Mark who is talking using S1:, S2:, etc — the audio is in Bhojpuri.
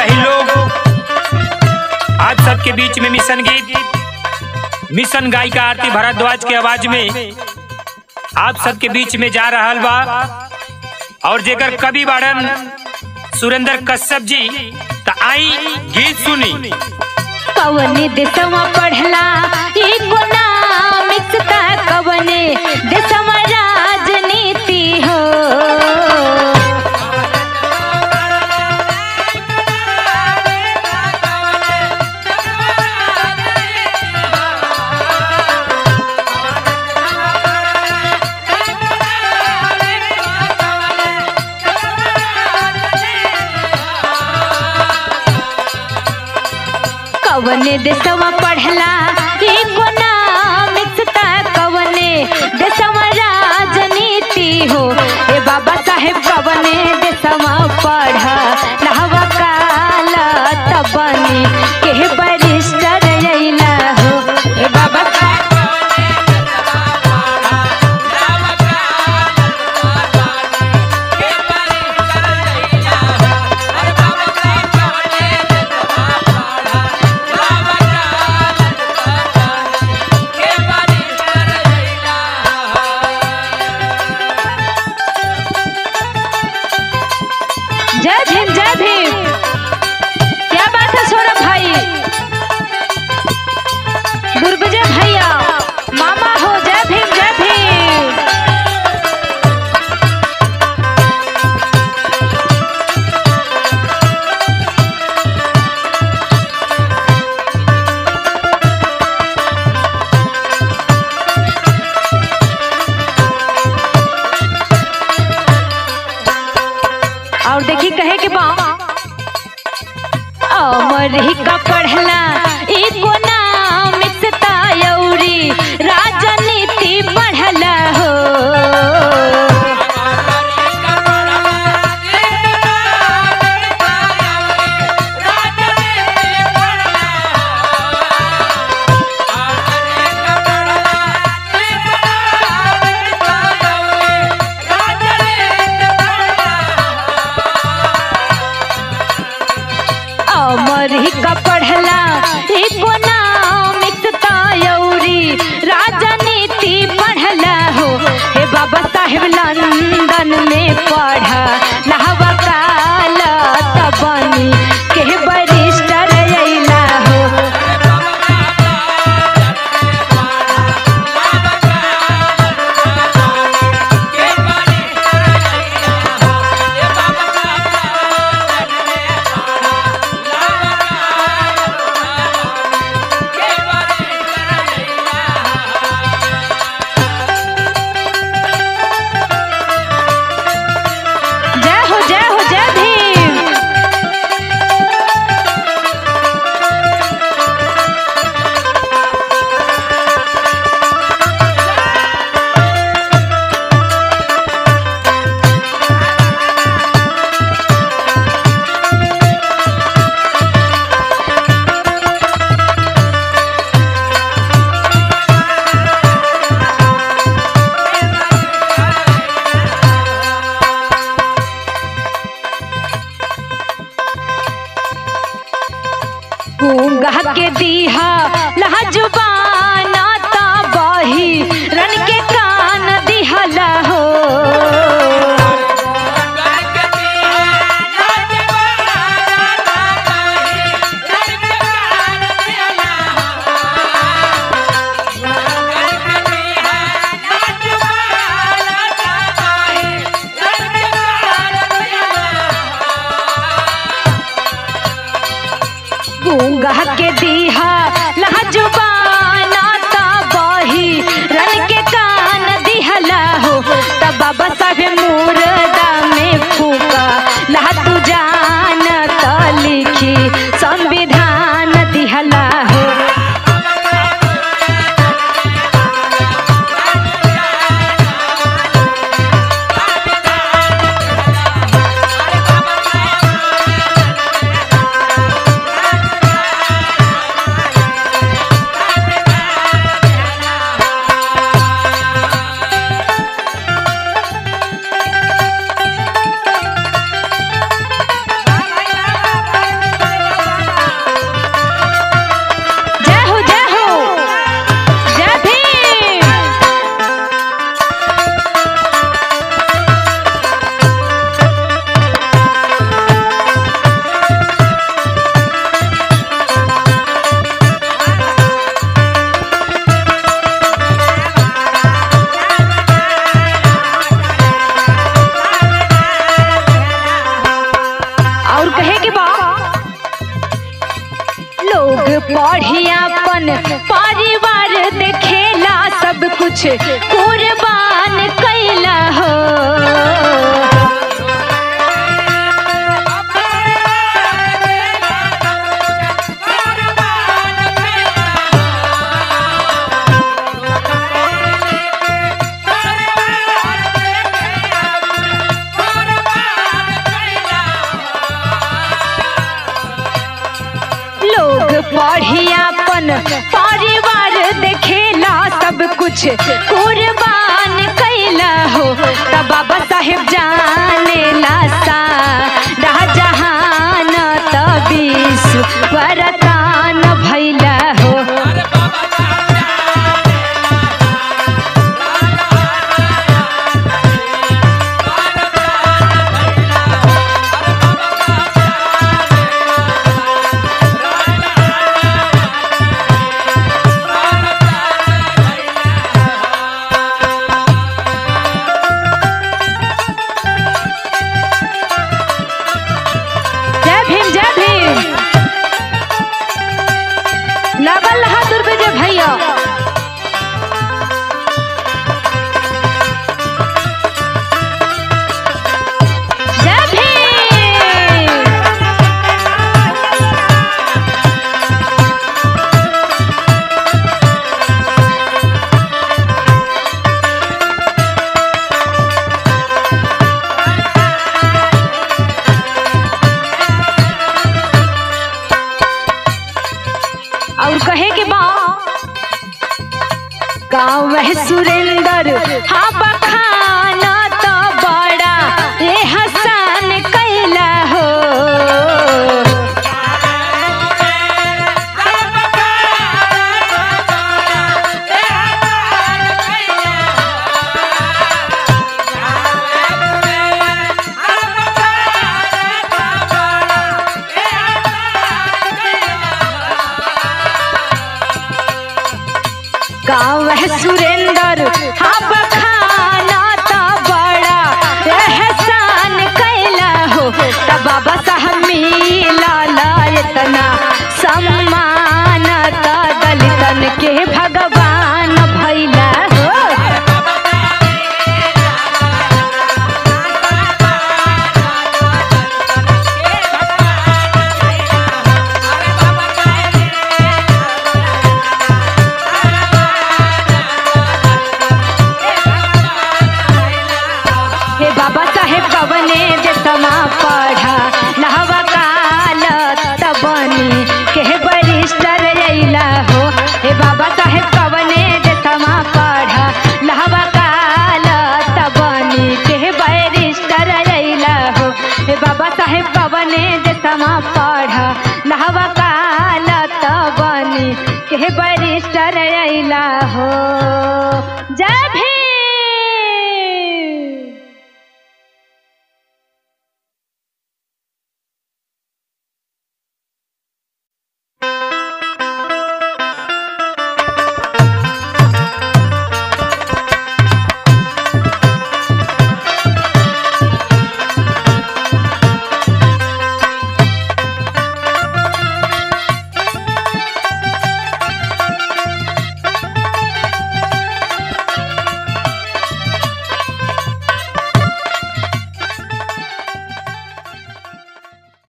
S1: रही लोग आज सबके बीच में मिशन गीत मिशन गायिका आरती भारद्वाज के आवाज में आप सबके बीच में जा रहल बा और जेकर कवि बाड़न सुरेंद्र कश्यप जी त आई गीत सुनी
S2: कवने देशवा पढ़ला इकोनॉमिक्स का कवने देशवा राजनीति हो कवने देशवा पढ़ला इकोनॉमिक्स का कवने देशवा राजनीति हो ए बाबा साहेब कवने देशवा पढ़ लहवा काला तबनी के बरिस्टर अइला हो ए बाबा जय भीम जय भीम क्या बात है सौरभ भाई गुरबजय भैया मामा हो जय भीम जय भीम और देखी कहे के बा अमरीका पढ़ला इकोनॉमिक्स तायौरी राजनीति पढ़ला हो अमरीका पढ़ला इकोनॉमिक्स तायौरी राजनीति पढ़ला हो हे बाबा साहेब लंदन में पढ़ लहवा काला तबनी के बरिस्टर अइला हो जय हो जय हो जय भीम गूंगा के दीहा लहा जुबाना ता बही रन के कान दिहला हो गूंगा के दीहा लहा जुबाना ता बही रन के कान दिहला हो तब बाबा साहेब मुर्दा में फूका लहा तू जान त लिखी संविधान दिहला हो का लोग पढ़ियापन परिवार देखेला सब कुछ कुर्बान कैला हो लोग पढ़ियापन परिवार देखेला सब कुछ कुर्बान कैला हो तब बाबा साहेब जाने सा जहान तबीस वरदान भैला हो जय भीम जय भीम लगल हाथ रुपए जे भैया जय भीम और कहे के बा गाँव में सुरेंद्र हाँ बखाना तो बड़ा ये हसन कैला हो गाँव है सुरेंद्र हाँ बखाना तो बड़ा एहसान कैला हो तब बाबा साहब मिला इतना सम्मान तो दलितन के भगवान भैला हो हे बाबा साहेब कवने देशमा पढ़ा नहवा काल तबनी के बरिस्टर अइला हो हे बाबा साहेब कवने देशमा पढ़ा नहवा काल तबनी के बरिस्टर अइला हो हे बाबा साहेब कवने देशमा पढ़ा